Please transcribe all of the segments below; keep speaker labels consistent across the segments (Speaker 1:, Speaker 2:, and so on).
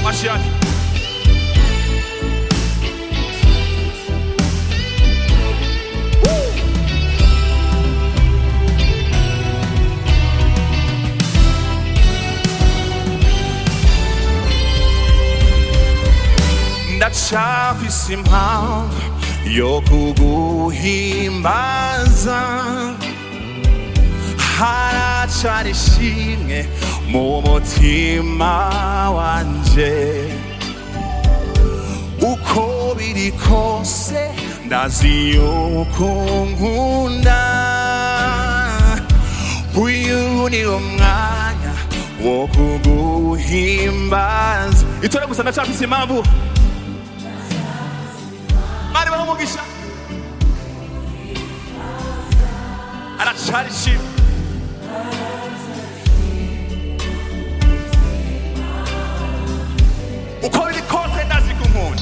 Speaker 1: amashi yake ndacafise impamvu yo kuguhimbaza haracari ishimwe mu mutima wanje uko biri kose ndazi yuko nkunda uyu ni umwanya wo kuguhimbaza itore gusa ndacafise impamvu mari baho umugisha aracari ishimwe uko biri kose ndazi ko nkunda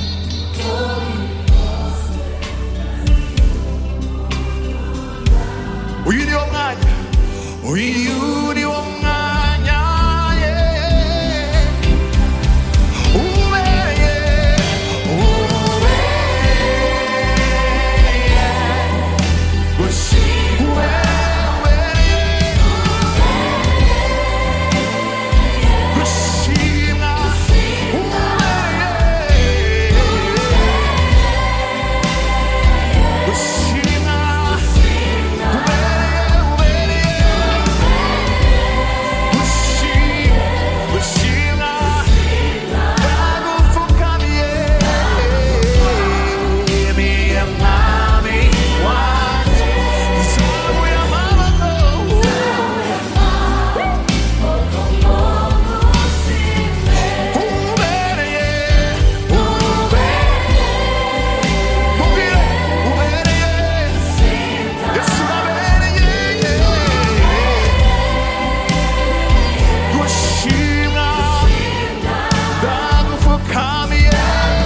Speaker 1: uyu ni wo mwanya uyu ni wo mwanya yeah. ubereye ubereye gushimwe ubereye gushimwa ubereye gushimwa ubereye ubereye gushimwa gushimwa bagupfukamiye miye mwami wanje nzamuye amaboko ubereye ubereye mubwire ubereye yesu urabereye gushimwa ndagupfukamiye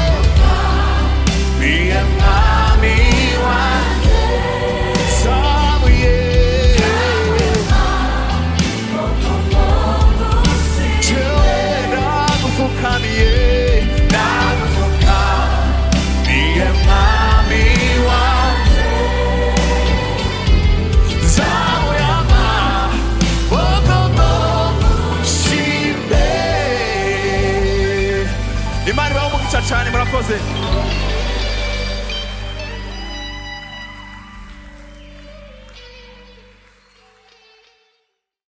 Speaker 1: niye mwami wanjye nsabuye jewe ndagupfukamiye ndagupfukamiye mwami wanjye nzabuye amaboko shimbe imana ibaho umugisha cyane murakoze